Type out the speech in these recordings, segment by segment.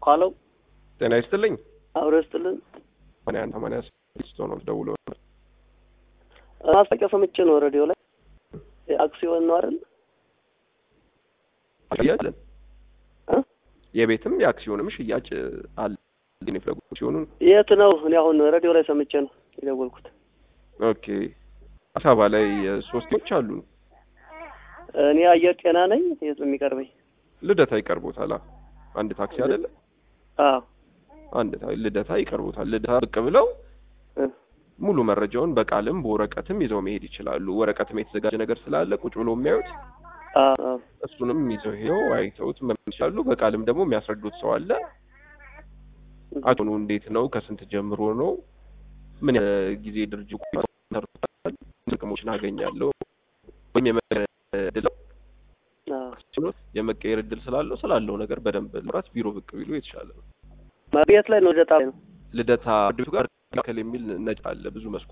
ሀሎ ጤና ይስጥልኝ። አብሮ ይስጥልን። ሰማንያ አንድ ሰማንያ ስድስት ሆኖ ደውሎ ማስታወቂያ ሰምቼ ነው ሬዲዮ ላይ አክሲዮን ነው አይደል? ሽያጭ እ? የቤትም የአክሲዮንም ሽያጭ አለ። ግን የፍለጉ ሲሆኑን የት ነው? እኔ አሁን ሬዲዮ ላይ ሰምቼ ነው የደወልኩት። ኦኬ አዲስ አበባ ላይ ሶስቶች አሉ። እኔ አየር ጤና ነኝ። የት ነው የሚቀርበኝ? ልደታ ይቀርቦታል። አ- አንድ ታክሲ አይደለ? አዎ አንድ ታ- ልደታ ይቀርቦታል። ልደታ ብቅ ብለው እ፣ ሙሉ መረጃውን በቃልም በወረቀትም ይዘው መሄድ ይችላሉ። ወረቀትም የተዘጋጀ ነገር ስላለ ቁጭ ብሎ የሚያዩት አዎ አዎ። እሱንም ይዘው ሄደው አይተውት መመለስ ይችላሉ። በቃልም ደግሞ የሚያስረዱት ሰው አለ። አቶኑ እንዴት ነው? ከስንት ጀምሮ ነው? ምን ያህል ጊዜ ድርጅቱ ሰርቷል? ጥቅሞችን አገኛለሁ ወይም የመቀየር እድል አዎ። የመቀየር እድል ስላለው ስላለው ነገር በደንብ ለማውራት ቢሮ ብቅ ቢሉ የተሻለ ነው። ቤት ላይ ነው ልደታ ላይ ነው። ልደታ ድርጅቱ ጋር መካከል የሚል ነጭ አለ ብዙ መስኮ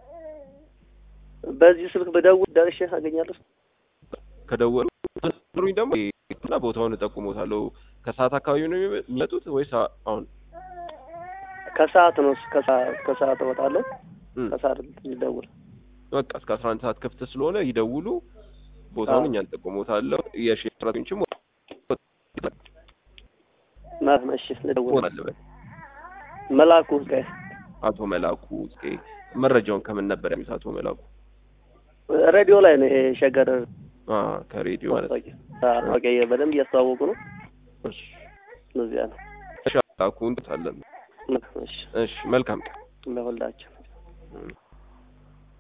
በዚህ ስልክ በደውል ደርሼ አገኛለሁ። ከደወሉ ሩኝ ደግሞ እና ቦታውን እጠቁሞታለሁ። ከሰዓት አካባቢ ነው የሚመጡት ወይስ አሁን? ከሰዓት ነው ከሰዓት ከሰዓት እወጣለሁ። እም፣ ከሰዓት ልደውል። በቃ እስከ አስራ አንድ ሰዓት ክፍት ስለሆነ ይደውሉ። ቦታውን አዎ። እኛ እንጠቁሞታለሁ። የሼር ሰራተኞችም ማለት ነው። እሺ ልደውል። ሆናለበት መላኩ ጋር አቶ መላኩ ጽጌ መረጃውን ከምን ነበር ያሉት? አቶ መላኩ ሬዲዮ ላይ ነው ይሄ ሸገር አ ከሬዲዮ ማለት ነው። ማስታወቂያ አዎ፣ ማስታወቂያ በደንብ እያስተዋወቁ ነው። እሺ እዚያ ነው። እሺ፣ መላኩ እንታለን። እሺ እሺ፣ መልካም ቀን። ለሁላችን እም።